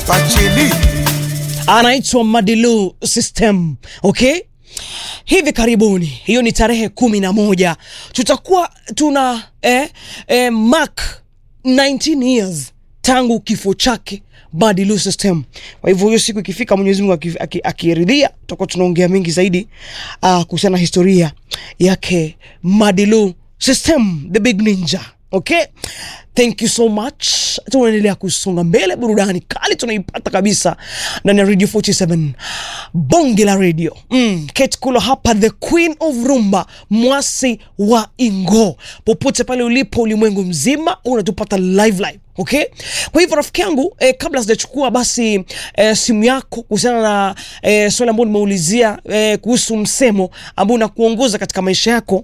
Fachili anaitwa Madilu System. Okay, hivi karibuni, hiyo ni tarehe kumi na moja tutakuwa tuna eh, eh, mark 19 years tangu kifo chake Madilu System. Kwa hivyo hiyo siku ikifika, Mwenyezi Mungu aki- aki- akiridhia, tutakuwa tunaongea mengi zaidi uh, kuhusiana na historia yake Madilu System, the big ninja. Okay, thank you so much. Tunaendelea kusonga mbele, burudani kali tunaipata kabisa ndani ya Radio 47 bonge la radio. Mm, Kate Kulo hapa, the queen of rumba, mwasi wa Ingo, popote pale ulipo ulimwengu mzima unatupata live live. Okay, kwa hivyo rafiki yangu eh, kabla sijachukua basi eh, simu yako kuhusiana na eh, swali ambalo nimeulizia eh, kuhusu msemo ambao unakuongoza katika maisha yako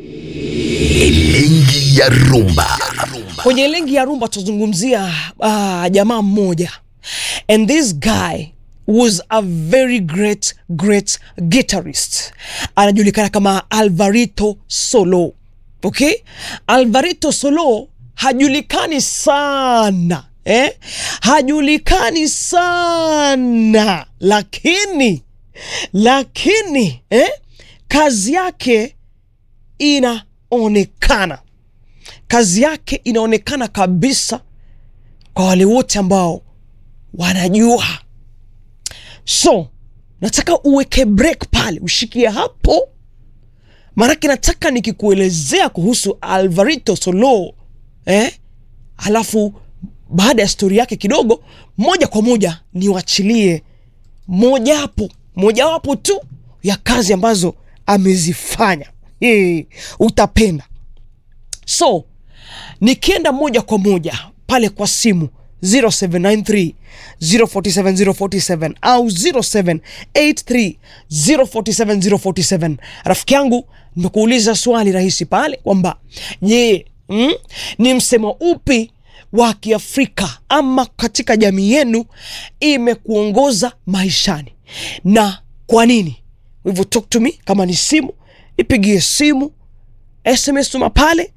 Elengi ya rumba kwenye lengi ya rumba tuzungumzia uh, jamaa mmoja and this guy was a very great great guitarist anajulikana kama alvarito solo okay alvarito solo hajulikani sana eh? hajulikani sana lakini lakini eh? kazi yake inaonekana kazi yake inaonekana kabisa kwa wale wote ambao wanajua. So nataka uweke break pale, ushikie hapo, maanake nataka nikikuelezea kuhusu Alvarito Solo eh? Alafu baada ya stori yake kidogo, moja kwa moja niwachilie mojawapo mojawapo tu ya kazi ambazo amezifanya. Hey, utapenda so nikienda moja kwa moja pale kwa simu 0793 047 047 au 0783 047 047 rafiki yangu nimekuuliza swali rahisi pale kwamba je mm, ni msemo upi wa kiafrika ama katika jamii yenu imekuongoza maishani na kwa nini Kwa hivyo talk to me kama ni simu nipigie simu sms tuma pale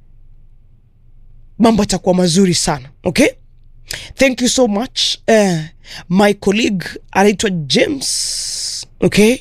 mambo yatakuwa mazuri sana okay thank you so much uh, my colleague anaitwa james okay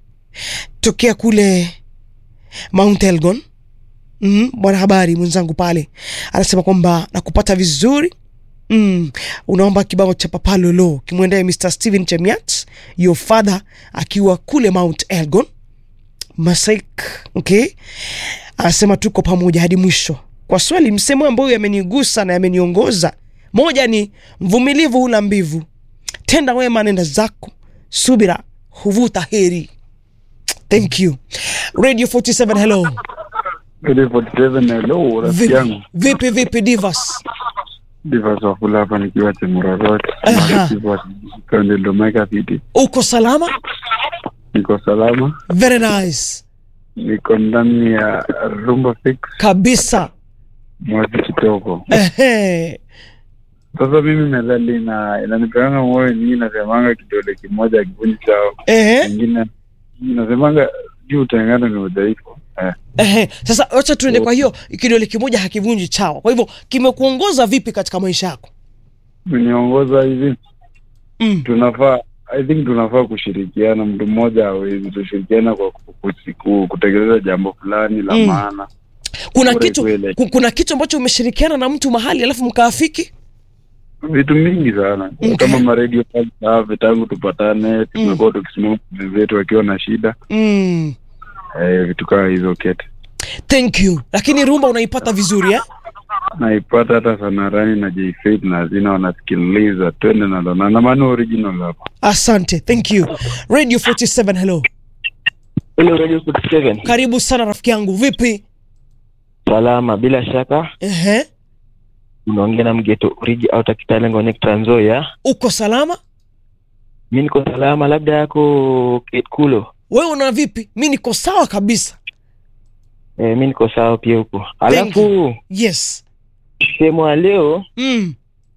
tokea kule mount elgon mm, mwanahabari mwenzangu pale anasema kwamba nakupata vizuri Mm, unaomba kibao cha papalolo kimwendee Mr. Steven Chemiat your father akiwa kule Mount Elgon Masaik, okay. Anasema tuko pamoja hadi mwisho. Kwa swali, msemo ambayo yamenigusa na yameniongoza, moja ni mvumilivu hula mbivu, tenda wema nenda zako, subira huvuta heri. Thank you. Radio 47 hello. Ile 47 hello, rafiki Vipi yangu vipi, vipi Divas? Divas Wafula hapa nikiwa Chemororot Aha. kaunti Ndomeka City. Uko salama? Niko salama, Very nice. niko ndani ya Rumba Fix Kabisa. mwezi kitoko. Ehe. Sasa mimi methali na inanipeanga moyo nyingi, nasemanga kidole kimoja kivunji chao, Ehe. ingine nasemanga juu utengano ni udhaifu eh. Ehe. Sasa wacha tuende kwa hiyo kidole kimoja hakivunji chawa. Kwa hivyo kimekuongoza vipi katika maisha yako? Meniongoza hivi, Mm. tunafaa I think tunafaa kushirikiana, mtu mmoja hawezi, tushirikiana kwa ku- ku- ku- kutekeleza jambo fulani la Mm. maana Kuna Bure kitu kweli. ku- kuna kitu ambacho umeshirikiana na mtu mahali alafu mkaafiki? vitu mingi sana Okay. kama maredio safi tangu tupatane tumekuwa tukisimama wenzetu wakiwa na shida Mm. eh, vitu kama hizo kete Thank you. Lakini rumba unaipata vizuri eh? naipata hata sanarani na jfaith na hazina wanasikiliza twende nalo na namani original hapa Asante. Thank you. Radio 47 hello. Hello Radio 47. Karibu sana rafiki yangu. Vipi? Salama bila shaka Ehe. unaongea na mgeto Rigi au Kitale Ngone Trans Nzoia. Uko salama? Mimi niko salama, labda yako Ketkulo. Wewe una vipi? Mi niko sawa kabisa. Eh, mimi niko sawa pia huko. Thank Alafu Yes. sehemu ya leo Mm.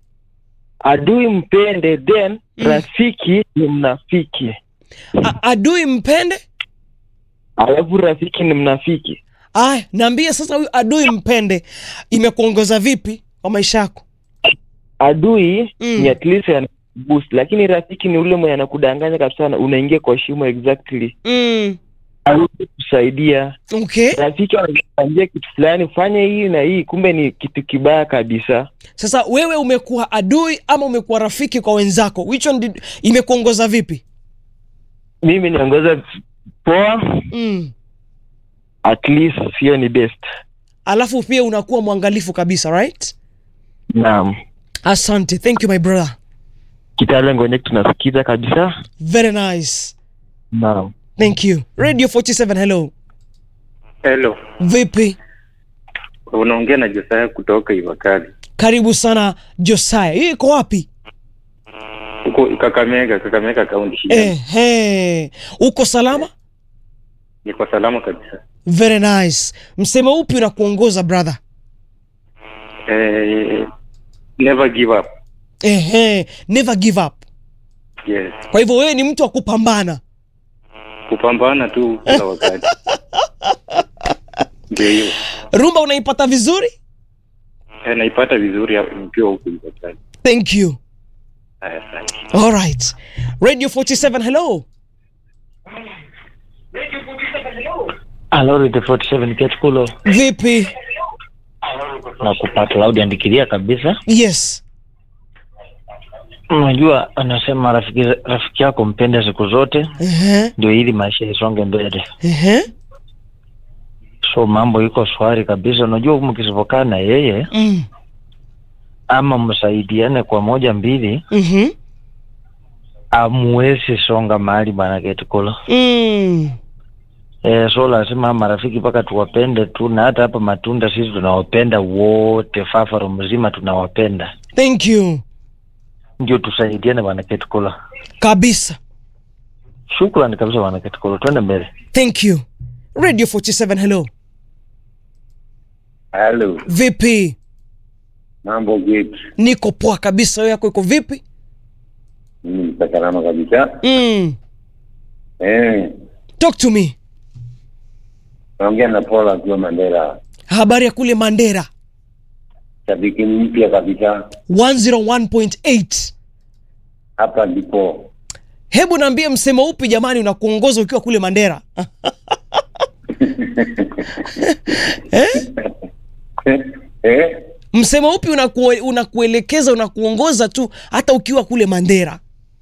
adui mpende then Mm. rafiki ni mnafiki. A- adui mpende? Alafu rafiki ni mnafiki. Aya, naambia sasa huyu adui mpende imekuongoza vipi kwa maisha yako? Adui Mm. ni at least ana boost lakini rafiki ni ule mwenye anakudanganya kabisa na unaingia kwa shimo exactly mm. hawezi kusaidia okay rafiki anakuambia kitu fulani fanya hii na hii kumbe ni kitu kibaya kabisa sasa wewe umekuwa adui ama umekuwa rafiki kwa wenzako which one did, imekuongoza vipi mimi niongoza poa mm. at least hiyo ni best alafu pia unakuwa mwangalifu kabisa right naam asante thank you my brother kitale ngonyek tunasikiza kabisa very nice naam thank you radio 47 hello Hello, vipi unaongea na Josaya kutoka Ivakali karibu sana josaya hiyo iko wapi huko Kakamega, Kakamega kaunti. Ehe. uko salama Niko salama kabisa. very nice msemo upi unakuongoza brother Eh, never give up. Ehe. never give up Yes, kwa hivyo wewe ni mtu wa kupambana kupambana tu kila wakati. Ndio hiyo. rumba unaipata vizuri Eh, naipata vizuri hapa nikiwa huku Ivakali. thank you Haya, asante. all right radio 47 hello Alori the 47 Ketkulo vipi na kupata Claudia andikilia kabisa. yes Unajua, anasema rafiki rafiki yako mpende siku zote, Ehe. ndio ili maisha isonge mbele. Ehe. So mambo iko swari kabisa. Unajua, mkisipokaa na yeye Mm. ama msaidiane kwa moja mbili, Mhm. amuwezi songa mahali bana Ketkulo. Mm. Eh, so lazima marafiki mpaka tuwapende tu, na hata hapa matunda sisi tunawapenda wote, Fafaro mzima tunawapenda, thank you ndio tusaidiane bana Ketkulo. kabisa Shukrani kabisa bana Ketkulo, twende mbele. thank you radio 47 hello Halo, vipi mambo vipi? niko poa kabisa wewe yako iko vipi Mimi niko salama kabisa. mm. Eh, talk to me naongea na Paul akiwa Mandela, habari ya kule mandera shabiki mpya kabisa. 101.8 Hapa ndipo hebu naambie msemo upi jamani unakuongoza ukiwa kule mandera eh? eh, msemo upi unakue, unakuelekeza unakuongoza tu hata ukiwa kule mandera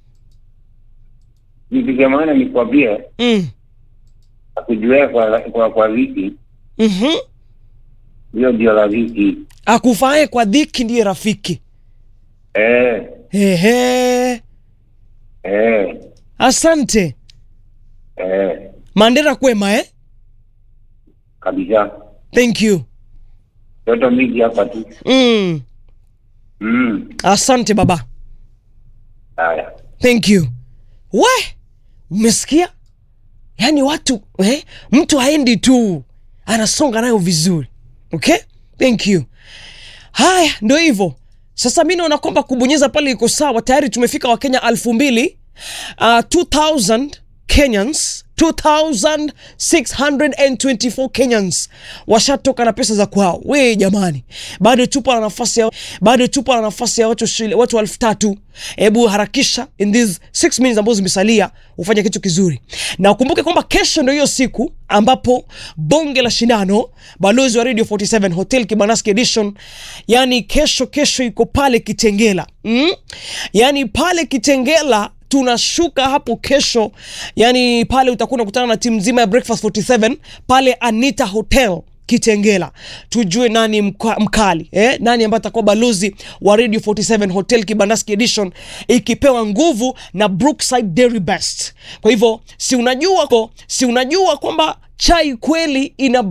nikigamana nikwambie mm. akujuea kwa kwa, kwa viki mm-hmm. hiyo ndio rafiki. akufae kwa dhiki ndiye rafiki Eh, Ehe. eh, asante eh, mandera kwema eh? kabisa. thank you Toto mingi hapa tu. mm. Mm, asante baba haya. thank you we umesikia yaani watu eh? mtu haendi tu anasonga nayo vizuri okay thank you haya ndo hivyo sasa mi naona kwamba kubonyeza pale iko sawa tayari tumefika wakenya alfu mbili uh, 2000 kenyans 2624 kenyans washatoka na pesa za kwao we jamani bado tupo na nafasi ya bado tupo na nafasi ya watu shile- watu elfu tatu hebu harakisha in these 6 minutes ambazo zimesalia ufanye kitu kizuri na ukumbuke kwamba kesho ndo hiyo siku ambapo bonge la shindano balozi wa radio 47 hotel kibanaski edition yani kesho kesho iko pale kitengela mm? yani pale kitengela tunashuka hapo kesho yani pale utakuwa unakutana na timu nzima ya breakfast 47 pale anita hotel kitengela tujue nani mka, mkali eh? nani ambaye atakuwa balozi wa radio 47 hotel kibandaski edition ikipewa nguvu na brookside dairy best kwa hivyo si unajua ko si unajua kwamba chai kweli ina